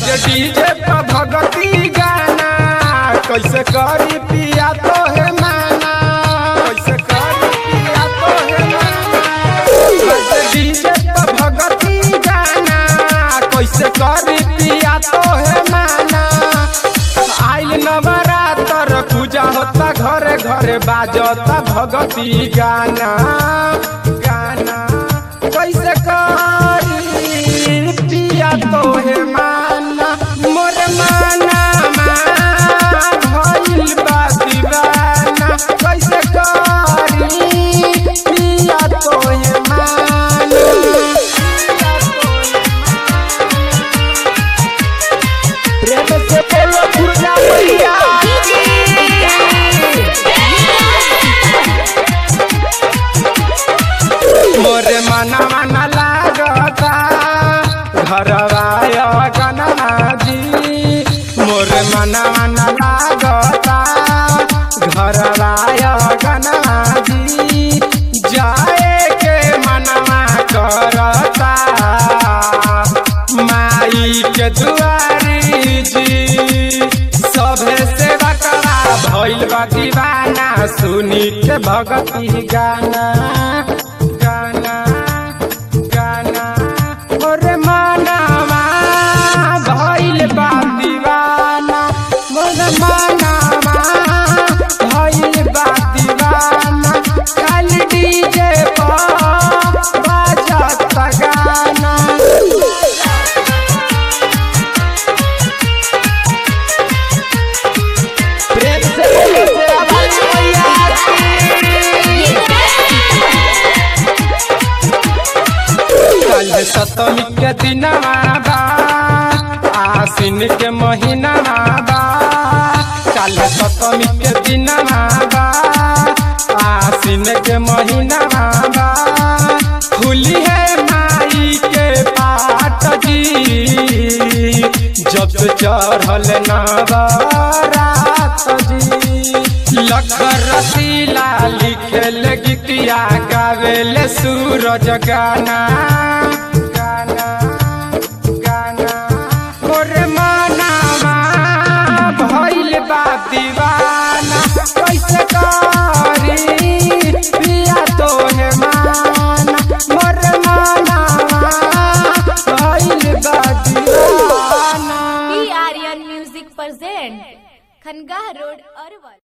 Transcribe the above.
बाजे डीजे पर भगती गाना कैसे करी पिया तो है माना कैसे करी पिया तो है माना बाजे डीजे पर भगती गाना कैसे करी पिया तो है माना आइल नवरात्र पूजा होता घरे घरे बाजता भगती गाना गाना कैसे करी पिया तो है माना मोर माना भइल बा दीवाना कैसे करी पिया तो है माना प्रेम से बोलो दुर्गा मैया मोरे मना मना लागता घरवाय गनाजी मोरे मना मना लागता घरवाय गनाजी जाए के मनवा करता माई के दुआरी जी सभे से बकरा भइल बा दीवाना सुनी के भगती गाना गाना गाना मोरे मानावा भइल बा दीवाना मोरे मानावा भइल बा दीवाना खाली डीजे पर बाजत गाना प्रेम से बोलो तेरा भाई मैया कल सतमी के दिनवा बा आसिन के महीना बा कल सतमी के दिनवा बा आसिन के महीना बा खुली है माई के पाट जी जब चढ़ल नवरात जी लखर रसीला लिखेल गीतिया गावेल सूरज गाना गाना गाना मोरे मनावा भइल बा दीवाना कैसे का